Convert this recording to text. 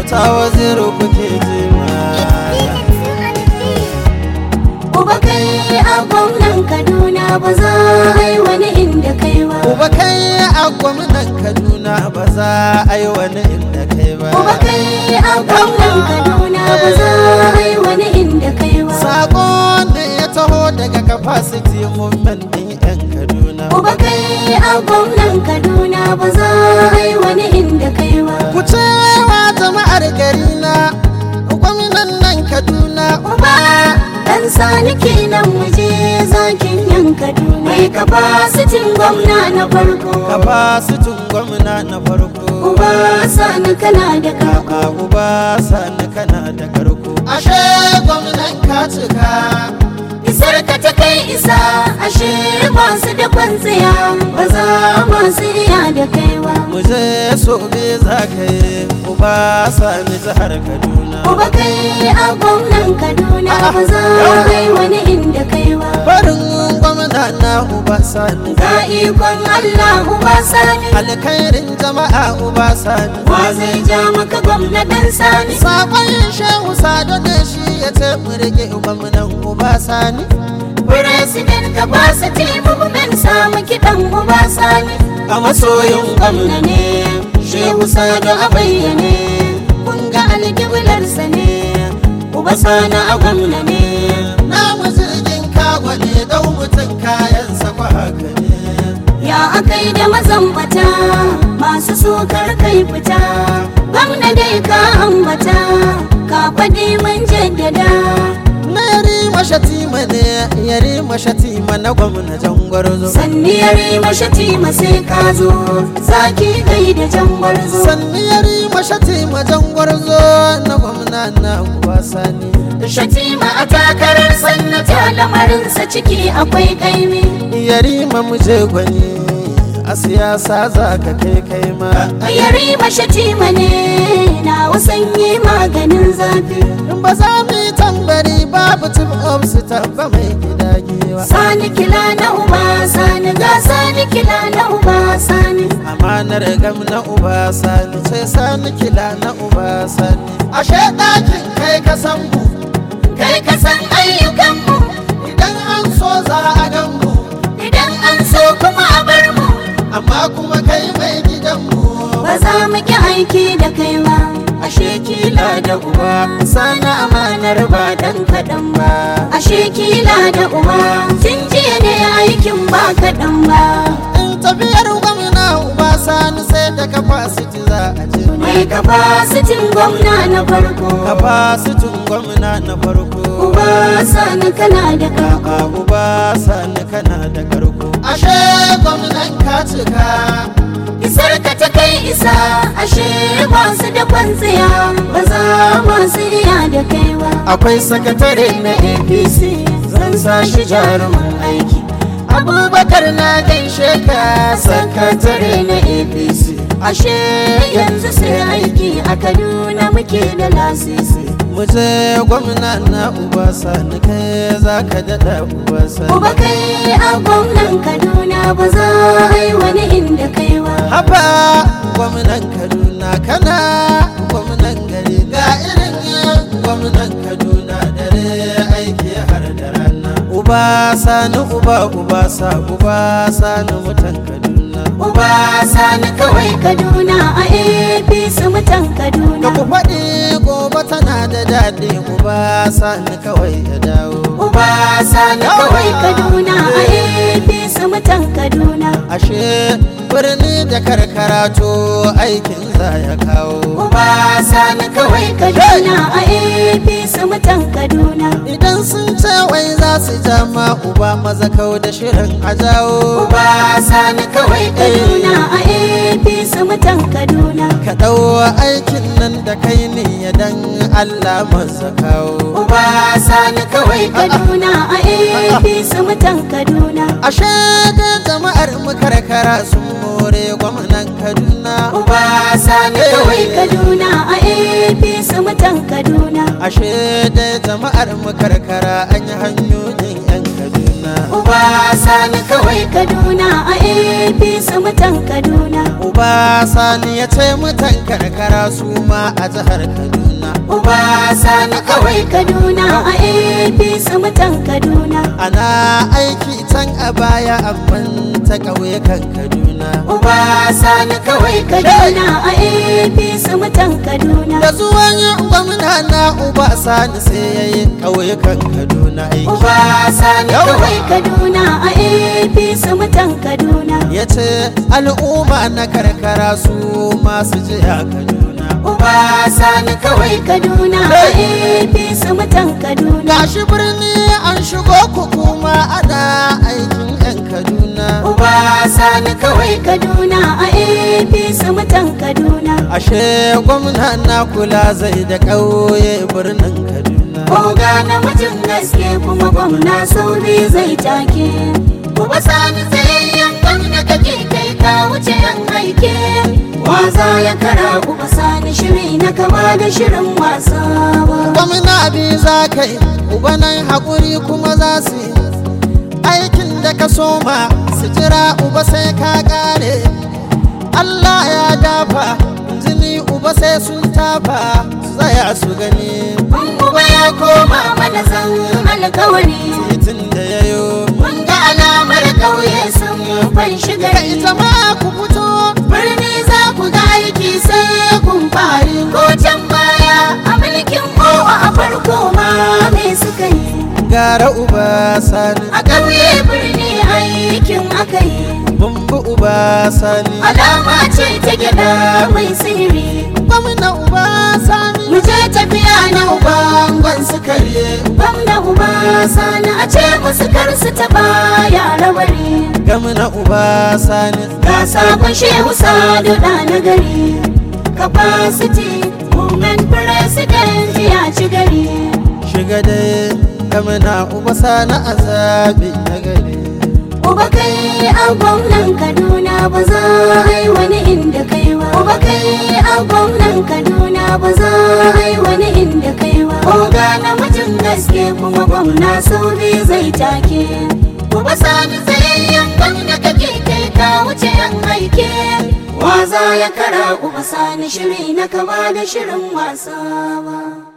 ta waziri kuke ji Uba kai a gwamnan Kaduna ba za a yi wani inda kai ba. Uba kai a gwamnan Kaduna ba za a yi wani inda kai ba. Uba kai a gwamnan Kaduna ba za a yi wani inda kai ba. Sako ne ya taho daga capacity movement ɗin 'yan Kaduna. Uba kai a gwamnan Kaduna ba za a yi wani inda kai ba. Ku cewa jama'ar gari na gwamnan nan Kaduna. Uba dan sani kenan muje zakin yan Kaduna. Mai kapasitin gwamna na farko. Capacity gwamna na farko. Uba sani kana da kako. Kaka uba sani kana da karko. Ashe gwamnan ka cika. Isar ka ta kai isa ashe masu da kwantsiya ba za masu iya da kaiwa. Mu je so me za ka yi uba sani jihar Kaduna. Uba kai a gwamnan Kaduna ba za a yi wani inda kaiwa. Barin gwamna na uba sani. Ga ikon Allah uba sani. Alkhairin jama'a uba sani. Wa zai ja maka gwamnatin sani? Sakon shehu sado ne shi ya ce mu rike gwamnan uba sani. President capacity movement samu kiɗan uba sani. A masoyin Gwamna ne, Shehu Sado a bayyane. Kun ga alƙiblarsa ne, uba sani a gwamna ne. Na jirgin kago ne dau mutum kayansa kwa haka ne. Ya akai da mazambata masu sukar kai fita. Gwamna dai ka ambata, ka faɗi mun jaddada. Na yari mashatima ne yari mashatima na gwamna jangwarzo. Sanni ya rima shatima sai ka zo, zaki kai da jan gwarzo. Sanni yari mashatima jangwarzo na gwamna na uba sani. Shatima a takarar sannata lamarinsa ciki akwai kaimi. Yari ma muje gwani a siyasa za ka kai kai ma. Yari shatima ne na wasanyi maganin zafi. In ba za mu yi tambari babu tip of su tabba mai gida giwa. Sani kila na uba sani ga sani kila na uba sani. Amanar gam na uba sani sai sani kila na uba sani. Ashe ɗakin kai ka san mu Kai ka san ayyukanmu idan an so za a gan mu. idan an so kuma a bar mu. Amma kuma kai mai gidan mu. Ba za mu ki aiki da kai ba. Ashe kila da uba sana amanar ba dan kaɗan ba. Ashe kila da uba tun jiya ne aikin ba kaɗan ba. In tafiyar gwamna uba sani sai da capacity za a je. Mai kapasitin gwamna na farko. Capacity gwamna na farko. Uba sani kana da kako. Kaka uba sani kana da karko. Ashe gwamnan ka cika. Isar ka ta kai isa ashe masu da kwantsiya ba za masu iya da kai ba. Akwai sakatare na APC zan sa shi jarumin aiki. Abubakar na gaishe ka sakatare na APC. Ashe yanzu sai aiki a Kaduna muke da lasisi. Mu je gwamna na uba sani kai za ka daɗa uba sani. Uba kai a gwamnan Kaduna ba za a yi wani inda kai ba. Haba gwamnan Kaduna kana gwamnan gari ga irin gwamnan Kaduna dare aiki har da rana. Uba sani uba uba sa uba sani mutan Kaduna. Uba sani kawai Kaduna a APC mutan Ka Kaduna. ku faɗi gobe tana da daɗi uba sani kawai ya dawo. Uba sani kawai Kaduna a APC mutan Kaduna. Ashe birni da karkara to aikin za ya kawo. Uba sani kawai Kaduna a APC mutan Kaduna. Idan sun ce wai za su jama uba maza kau da shirin a jawo. Uba sani kawai Kaduna a APC mutan Kaduna. Ka ɗau aikin nan da kai ne ya dan Allah masa kawo. Uba sani kawai Kaduna a APC mutan Kaduna. Ashe da jama'ar mu karkara sun more gwamnan Kaduna. Uba sani kawai Kaduna a APC mutan Kaduna. Ashe da jama'ar mu karkara an yi hanyoyin 'yan Kaduna. Uba sani kawai Kaduna a APC mutan Kaduna. Uba uba sani ya ce mutan karkara su ma a jihar kaduna Uba sani kawai Kaduna a APC mutan Kaduna. ana aiki can a baya amman ta ƙauyukan kaduna Uba sani kawai Kaduna a APC mutan Kaduna. da zuwan gwamna na uba sani sai ya yi ƙauyukan kaduna aiki Uba sani Yawa. kawai Kaduna a APC mutan Kaduna. ya ce al'umma na karkara su masu jiya kaduna Uba sani kawai Kaduna a APC mutan Kaduna. gashi birni an shigo ku kuma ana aikin 'yan kaduna Uba sani kawai Kaduna a APC mutan Kaduna. ashe gwamna na kula zai da ƙauye birnin kaduna Oga namijin gaske kuma gwamna sauri zai take. Kuma sani tsayayyen gwamna kake kai ka wuce yan aike. Waza ya kara kuma sani shiri na kama da shirin wasa ba. gwamna bi za ka yi ubanan haƙuri kuma za su yi aikin da ka soma su jira uba sai ka ƙare allah ya dafa jini uba sai sun tafa su tsaya su gani Mun kuma ya koma mana zan alkawari. titin da ya yo Mun ga alamar ƙauye sun fanshi kai gari. jama'a ku fito Birni za ku ga aiki sai kun fari ko can baya a mulkin kowa a farko ma me suka yi. gara uba sani A ƙauye birni aikin aka yi. bumbu uba sani Alama ce ta gyaɗa mai sirri. gwamna uba sani Mu je tafiya na ubangon sukari. Gwamna uba sani a ce musu kar su taɓa yara bari. gwamna uba sani Ga sabon shehu sadu da na gari. Capacity movement president ya ci gari. shiga dai gwamna uba sani a zaɓi na gari Uba kai a gwamnan Kaduna ba za a yi wani inda kai ba. Uba kai a gwamnan Kaduna ba za a yi wani inda kai ba. Oga namijin gaske kuma gwamna sauri zai take. Uba sani tsayayyen gwamna kake kai ka wuce yan aike. Waza ya kara uba sani shiri na kama da shirin wasa ba.